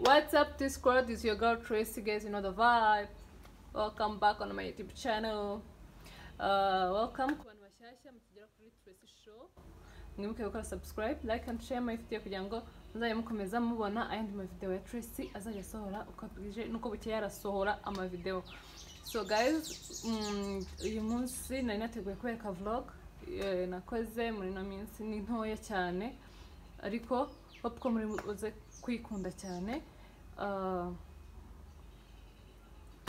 Crafty Squad is your girl Tracy. Guys, you know the vibe. Welcome back on my YouTube channel. Uh, welcome kwa mashasha mtujira kuri Tracy Show. Mwibuke gukora subscribe, like and share my video kugira ngo muzajye mukomeza mubona ayandi ma video ya Tracy azajya asohora uko bwije nuko bukeye arasohora ama video. So guys, mm, uyu munsi nari nateguye kubereka vlog eh, nakoze muri ino minsi ni ntoya cyane ariko hope ko muri uze kwikunda cyane uh,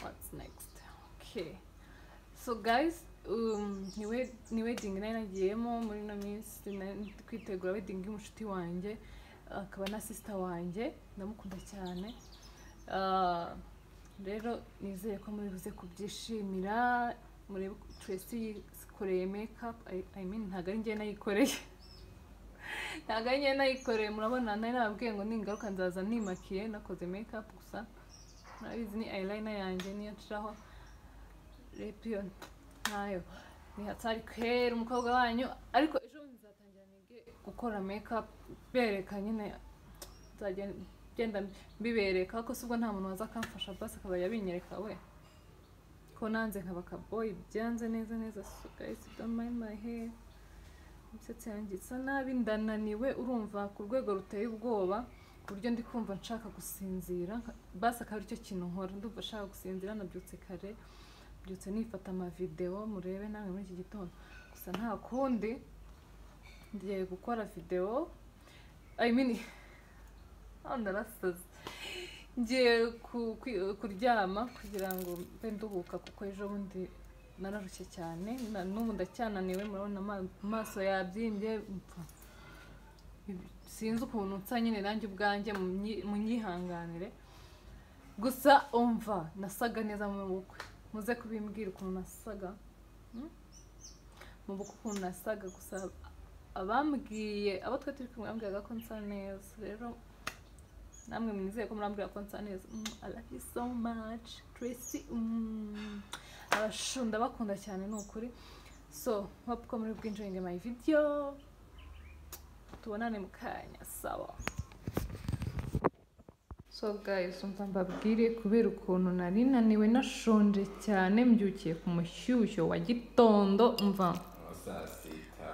what's next okay so guys um, ni wed- ni wedding nari nagiyemo muri ino minsi nari ndi kwitegura wedding y'umushuti wanjye akaba na sister wanjye ndamukunda cyane Uh, rero nizeye ko muri buze kubyishimira muri Tracy yikoreye makeup I- I mean ntabwo ari njye nayikoreye ntabwo ari njye nayikoreye murabona nari nababwiye ngo ningaruka nzaza nimakiye nakoze makeup gusa murabizi ni eyeliner yanjye niyo nshiraho lepion ntayo ntihatari kwera umukobwa wanyu ariko ejo bundi nzatangira nige gukora makeup bereka nyine nzajya ngenda mbibereka ko ubwo nta muntu waza akamfasha basi akaba yabinyereka we ko nanze nkaba akaboyi byanze neza neza so guys don't mind my hair imisatsi yanjye isa nabi ndananiwe urumva ku rwego ruteye ubwoba ku buryo ndi kumva nshaka gusinzira nka- basi akaba aricyo kintu nkora ndumva nshaka gusinzira nabyutse kare mbyutse nifata amavideo murebe namwe muri iki gitondo gusa nta kundi ngiye gukora videwo I mean aho narasaze ngiye ku- kwi- kuryama kugira ngo mbe nduhuka kuko ejo bundi nararushye cyane na- n'ubu ndacyananiwe murabona ama- amaso yabyimbye mpfa. sinzi ukuntu nsa nyine nanjye ubwanjye munyi- munyihanganire gusa umva nasaga neza mu bukwe muze kubimbwira ukuntu nasaga Hmm? mu bukwe ukuntu nasaga gusa abambwiye abo twe turi kumwe bambwiraga ko nsa neza rero namwe mwizeye ko murambwira ko nsa neza Mm, I love you so much Tracy mm. abashunda bakunda cyane ni ukuri so hope ko muri bwinjoyinge my video tubonane mu kanya sawa so guys umva mbabwire kubera ukuntu nari naniwe nashonje cyane mbyukiye ku mushyushyo wa gitondo mva saa sita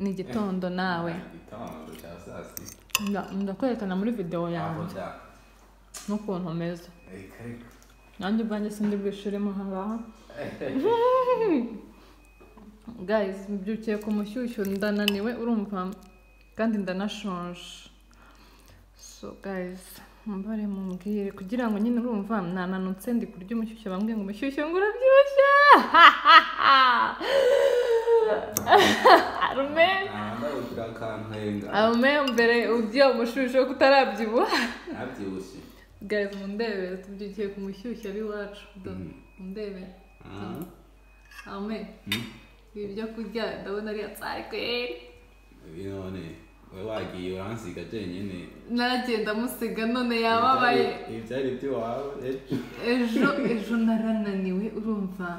ni igitondo nawe igitondo cya saa sita Nda- ndakwerekana muri videwo aho yanjye cya n'ukuntu meze reka reka nanjye ubwanjye sindi bwishuremo ahangaha guys mbyukiye ku mushyushyu ndananiwe urumva kandi ndanashonje so guys mbare mumbwire kugira ngo nyine urumva nananutse ndi kurya umushyushyu bambwiye ngo umushyushyu ngo urabyibushye arume ndabukira akantenga arume mbere ujya umushyushyu wo kutarabyibuha nabyibushye guys mundebere tubyukiye ku mushyushyu ab'iwacu mundebere Ah, arume mm. ibi byo kurya ndabona ari atsayikweri ibi none we wagiye uransiga jyenyine naragenda amusiga none yababaye Ibi byari iby'iwawe ejo ejo ejo narananiwe urumva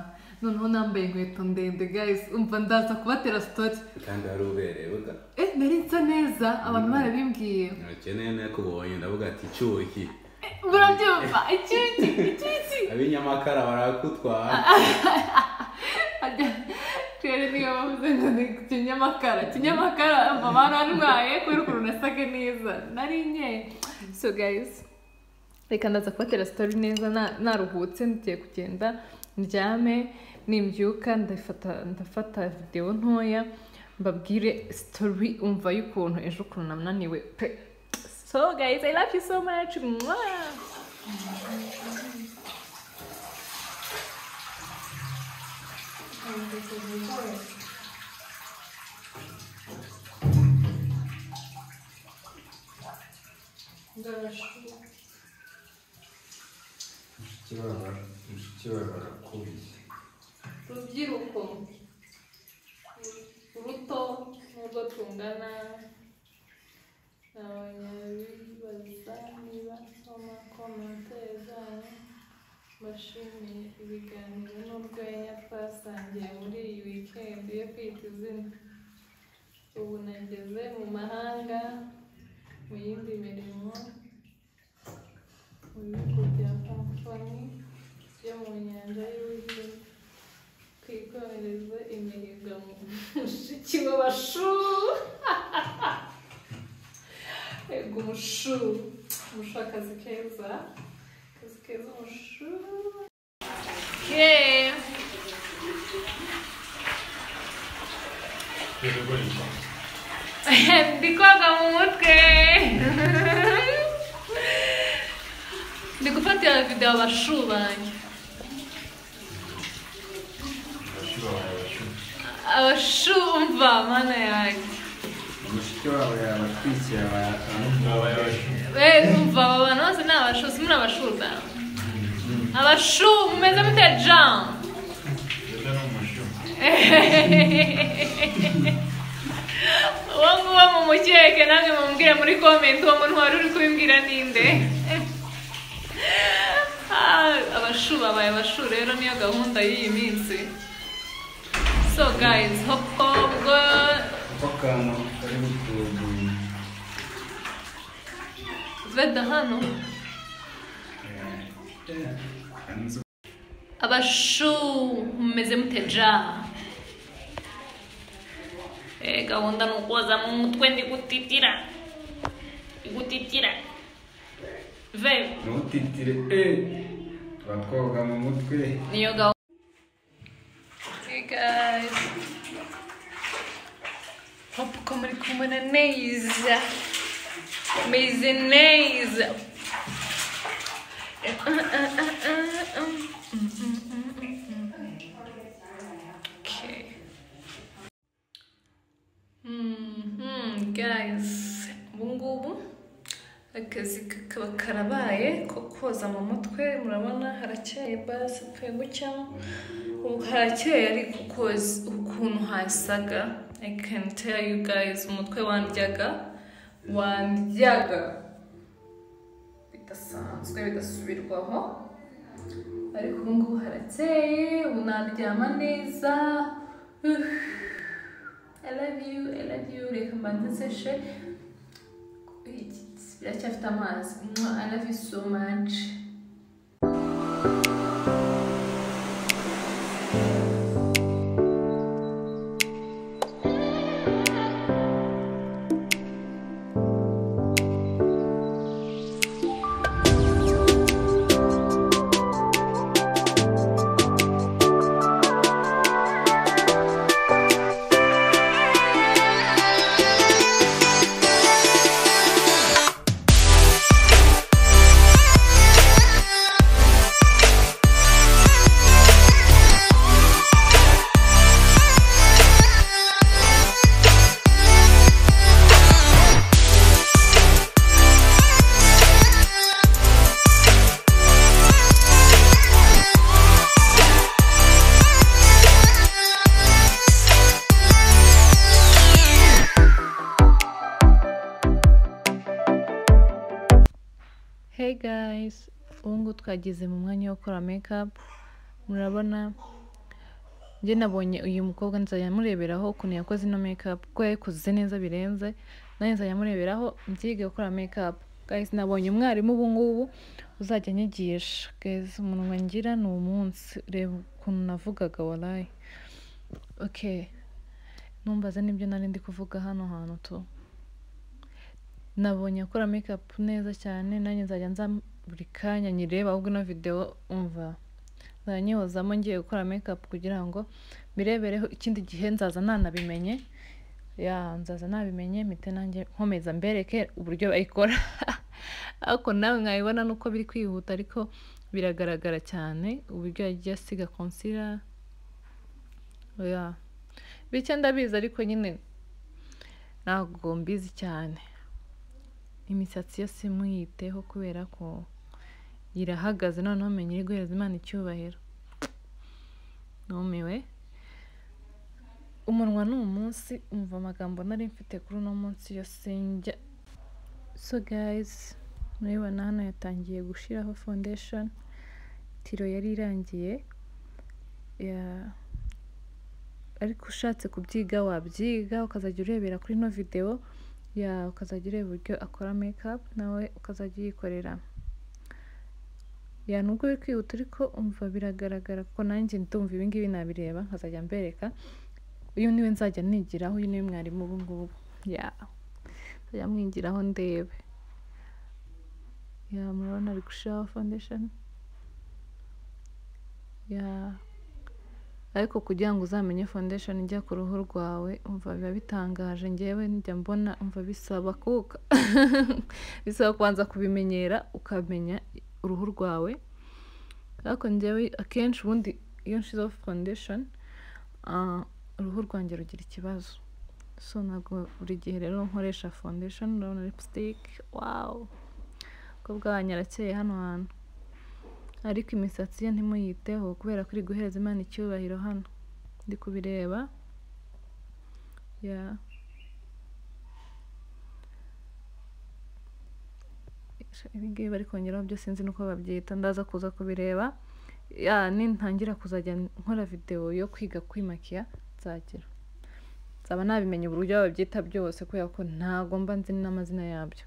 noneho nambaye inkweto ndende guys umva ndaza kubatera sitori kandi wari uberewe ga eh nari nsa neza abantu barabimbwiye ntukeneye nakubonye ndavuga ati cyuki Eh, murabyumva icyuki icyuki ab'inyamakara barakutwara rero niyo bavuze ngo ni kinyamakara kinyamakara umva barantwaye kubera ukuntu nasaga neza nari nkeye so guys reka ndaza kubatera sitori neza na- naruhutse ngiye kugenda ndyame nimbyuka ndafata ndafata videwo ntoya mbabwire sitori umva y'ukuntu ejo ukuntu nananiwe pe so guys i love you so much Mwah! kibara barakubye rubyiruko uruto nk'urwo tungana abanyabibaza niba soma komantere zanyu bashimiye ibiganiro n'urwenya twasangiye muri iyi wikendi yo kwita izina ubu nageze mu mahanga mu yindi mirimo mu bihugu bya kampani byo mu nyanja y'ubuhinde twikomereze imihigo mu mushiki w'abashu yego umushu umushu akazi keza akazi keza umushu yeee ndi koga mu mutwe ndi gufatira videwo abashu banjye abashu umva mana yanjye mushiki wabo yabatwikira abayabaye we umva aba bantu bose ni abashu simuri abashu da abashu mumeze mute jean uwo nguwo mumukeke namwe mumubwire muri komenti uwo muntu wari uri kubimbwira ninde Ah, abashu babaye abashu rero niyo gahunda y'iyi minsi so guys hoko ubwo akantu kari gutuguye veda hano abashu mumeze mute ja Eh, gahunda ni ukuza mu mutwe ndi gutitira ndi gutitira ve ntutitire eee batwoga mu mutwe niyo gahunda Hey guys hope ko muri kumwe na neza meze neza Okay. Mhm, guys ubungubu akazi kakaba karabaye ko koza mu mutwe murabona harakeye basi pfe gutya ubu harakeye ariko koza ukuntu hasaga i can tell you guys umutwe wandyaga wandyaga bidasanzwe bidasubirwaho ariko ubungubu harakeye ubu naryama neza Uh. I love you, I love you, reka mbanze nseshe biracyafite amazi Mwah, I love you so much hey guys ubu ngubu twageze mu mwanya wo gukora mekapu murabona njye nabonye uyu mukobwa nzajya mureberaho ukuntu yakoze ino mekapu ko yayikoze neza birenze nanjye nzajya mureberaho mbyige gukora mekapu guys nabonye umwarimu ubu ngubu uzajya anyigisha guys umuntu ngira ni umunsi reba ukuntu navugaga warayi okay numbaze nibyo nari ndi kuvuga hano hantu tu nabonye akora mekapu neza cyane nanjye nzajya nza buri kanya nyireba ahubwo ino videwo umva zanyihozamo ngiye gukora mekapu kugira ngo mbirebereho ikindi gihe nzaza nanabimenye ya nzaza nabimenye mpite nanjye nkomeza mbereke uburyo bayikora ariko nawe mwabibona nuko biri kwihuta ariko biragaragara cyane uburyo yagiye asiga konsira ya bityo ndabizi ariko nyine ntabwo mbizi cyane imisatsi yose mwiyiteho kubera ko irahagaze noneho menye iri guhereza imana icyubahiro numiwe umunwa ni umunsi umva amagambo nari mfite kuri uno munsi yose njya so gayizi murabibona hano yatangiye gushyiraho fondesheni tiro yari irangiye ya- ariko ushatse kubyiga wabyiga ukazajya urebera kuri ino videwo ya ukazajya ureba uburyo akora mekapu nawe ukazajya uyikorera ya nubwo uri kwihuta ariko umva biragaragara ko nanjye ndumva ibi ngibi nabireba nkazajya mbereka uyu niwe nzajya nigiraho uyu niwe mwarimu ubu ngubu ya nzajya mwigiraho ndebe ya murabona ari gushiraho foundation ya ariko kugira ngo uzamenye foundation ijya ku ruhu rwawe umva biba bitangaje ngewe njya mbona umva bisaba kuka bisaba kubanza kubimenyera ukamenya uruhu rwawe ariko ngewe akenshi ubundi iyo nshizeho foundation ah, uruhu rwanjye rugira ikibazo so ntabwo buri gihe rero nkoresha foundation urabona lipstick wawu umukobwa wanyu arakeye hano hantu ariko imisatsi ye ntimuyiteho kubera ko iri guhereza imana icyubahiro hano ndi kubireba ya ibi ngibi bari kongeraho byo sinzi nuko babyita ndaza kuza kubireba ya nintangira kuzajya nkora videwo yo kwiga kwimakiya nzagera nzaba nabimenye uburyo babyita byose kubera ko ntago mba nzi n'amazina yabyo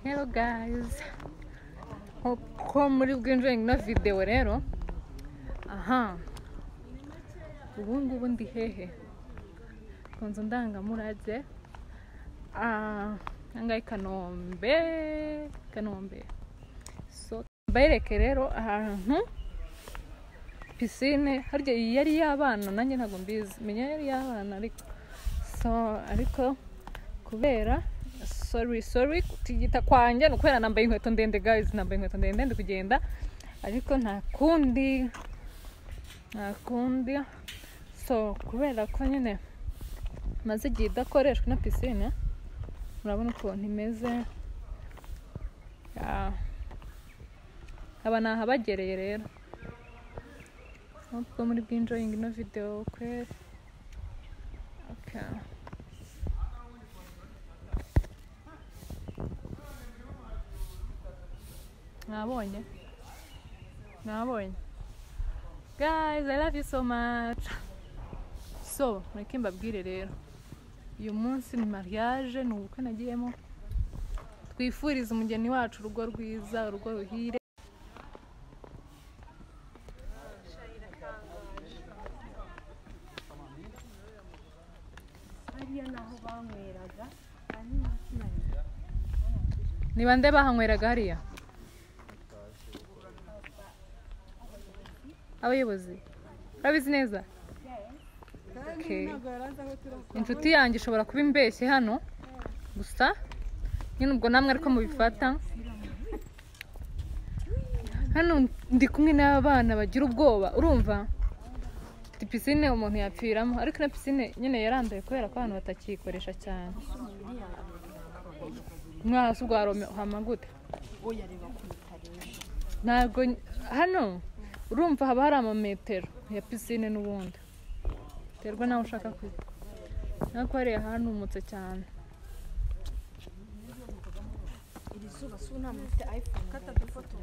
Hello guys. Uko muri bwinjire na video rero. Aha. Ubu ngubu ndi hehe? Ku nzu ndangamurage. Ah, angahe Kanombe, Kanombe. So mbereke rero ahantu pisine harya iyi yari y'abana nanjye ntabwo mbizi menya yari y'abana ariko so ariko kubera sorry sorry kutigita kwanjye ni ukubera nambaye inkweto ndende guys nambaye inkweto ndende ndi kugenda ariko nta kundi nta kundi so kubera ko nyine maze igihe idakoreshwa na pisine murabona ukuntu imeze Ya. aba ni ahabagereye rero ubwo muri bwinjoyingi ino videwo kwe okay. mwabonye mwabonye guys i love you so much so mureke mbabwire rero uyu munsi ni mariage ni ubukwe nagiyemo twifuriza umugeni wacu urugo rwiza urugo ruhire hariya ni aho banyweraga hanyuma sinarira ni bande bahanyweraga hariya abayobozi urabizi neza Okay. ntabwo yari azi aho turavuga inshuti yanjye ishobora kuba imbeshye hano gusa nyine ubwo namwe ariko mubifata hano ndi kumwe n'abana bagira ubwoba urumva Ndi pisine umuntu yapfiramo ariko na pisine nyine yaranduye kubera ko abantu batakiyikoresha cyane mwahasi ubwa rome uhama gute oya reba ko bitarenze ntabwo hano urumva haba hari amametero ya pisine n'ubundi biterwa nawe ushaka kwitwa nk'uko hariya hanumutse cyane iri zuba si ubu nta muntu ufite ayifone kata dufoto